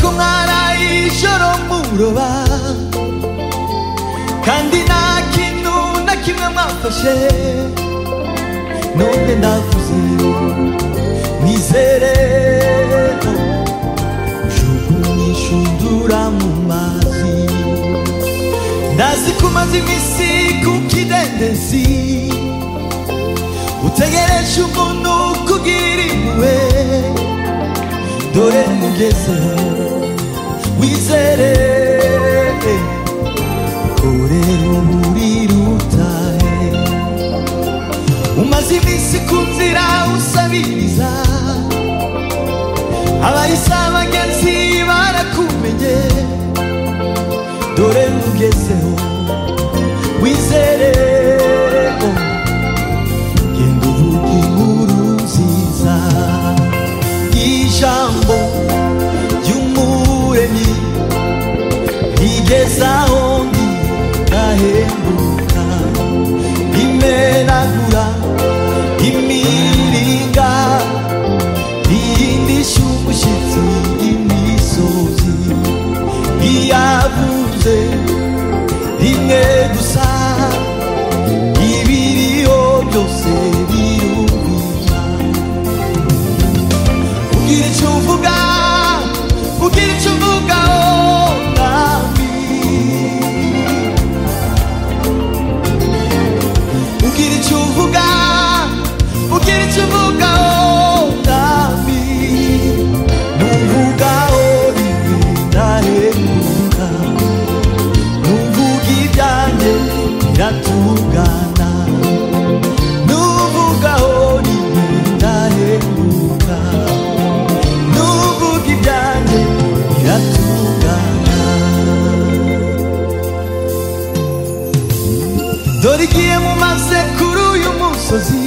ko mwaraye ijoro muroba kandi nta kintu na kimwe mwafashe none ndavuze mwizere jugunyishundura mu mazi ndazi ko umaze iminsi ku kidendezi utegereje umuntu kugira impuhwe dore mugezeho wizere korera muri rutare umaze iminsi ku nzira usabiriza abarisa bagenzi barakumenye dore mugezeho wizere genda uvuga inkuru nziza ijambo ry'umuremyi rigeza aho ndi ndahembuka rimenagura imiringa rihindisha umushyitsi imisozi riyavuze rimwe gusa ibiriho byose birumvira ugira icyo uvuga ugira icyo uvuga oh, mwami ugira icyo uvuga ugira icyo uvuga oh, mwami nuvuga oh, rimwe ndarenguka nuvuga ibyanjye biratungana nuvuga oh, rimwe ndarenguka nuvuga ibyanjye biratungana dore igihe mumaze kuri uyu musozi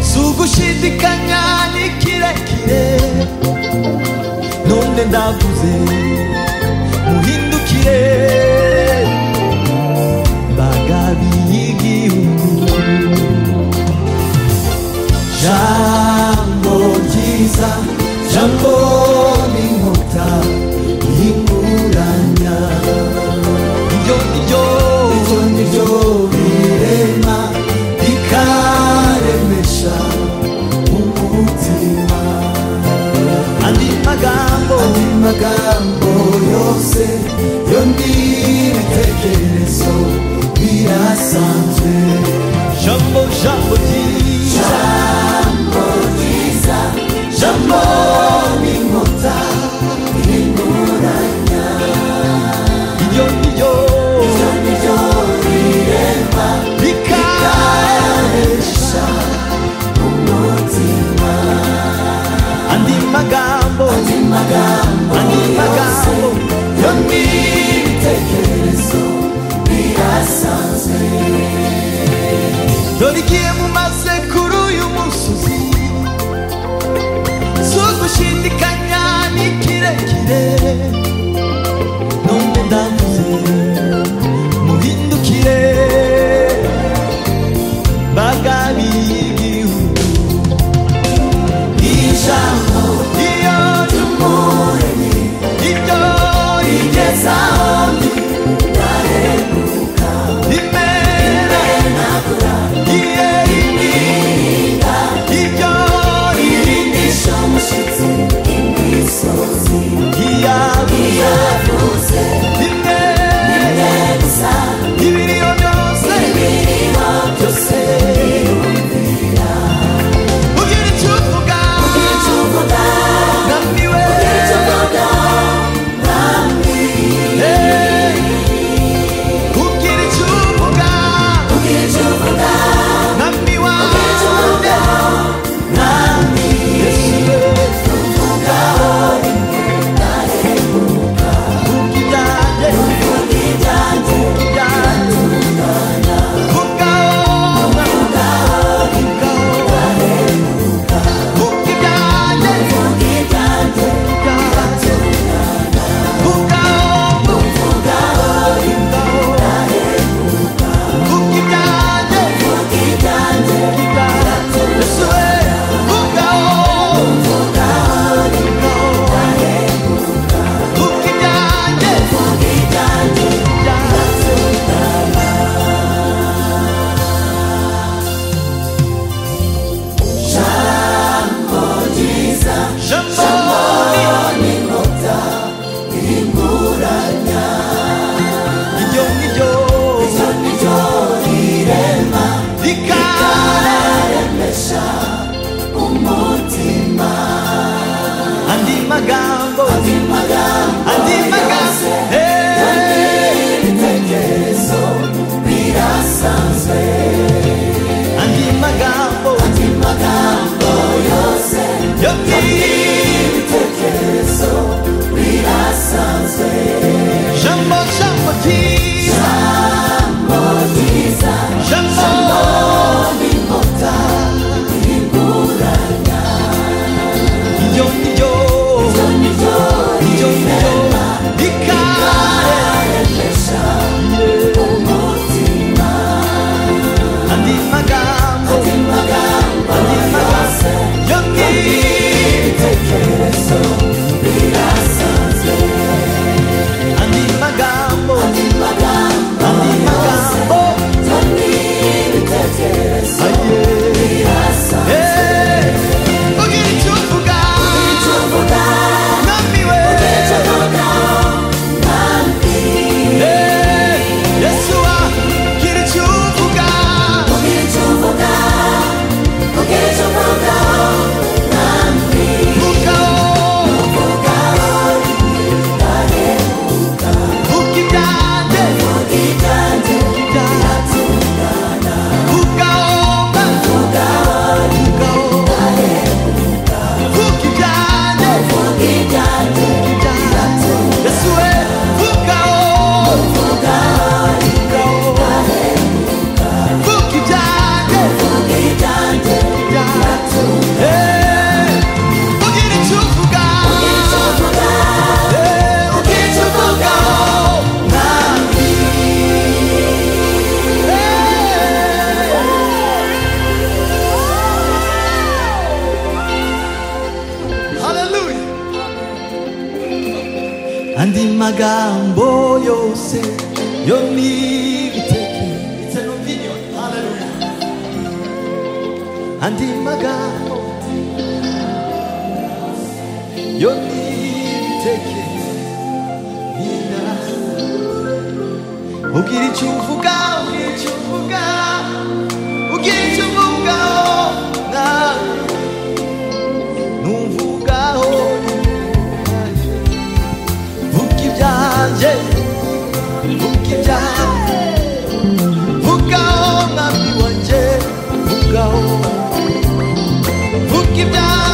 si ugushidikanya ni kirekire none ndavuze muhindukire bagabi y'igihugu jambo ryiza jambo n'inkuta y'inguranya iryo niryo iryo niryo birema rikaremesha umutima andi magambo andi magambo yose yo n'ibitekerezo birasanzwe jambo jambo ryiza jambo n'inkuta n'inguranya iryo ni ryo iryo ni ryo rirema rikaresha umutima andi magambo andi magambo andi magambo yo ni ibitekerezo birasanzwe dore igihe mumaze kuri uyu musozi sugushidikanya ni kirekire none ndavuze muhindukire bagabi y'igihugu ijambo iyo ry'umuremyi ibyo rigezaho ndi ndaheruka rimena iye 아닌 마감도 아닌 마감도 아닌 마감 연기 아닌 마감도 아닌 마감도 아닌 마감도 아예 예 우리 전부가 난 미워해 예 예수와 길을 주부가 무거워 웃기다 네 웃기다 무거워 무거워 웃기다 네 웃기다 예수의 무거워 무거워 웃기다 네 웃기다 예 우리는 주부가 예 우리 주부가 할렐루야 안디 마감 보여세 연니 밑에 이제 논비뇨 할렐루야 안디 마감 연니 밑에 미나 오길이 주부가 오길이 주부가 오길이 주부가 나 누구가 오니 웃기자 예 웃기자 웃가오 나 미워제 웃가오 웃기자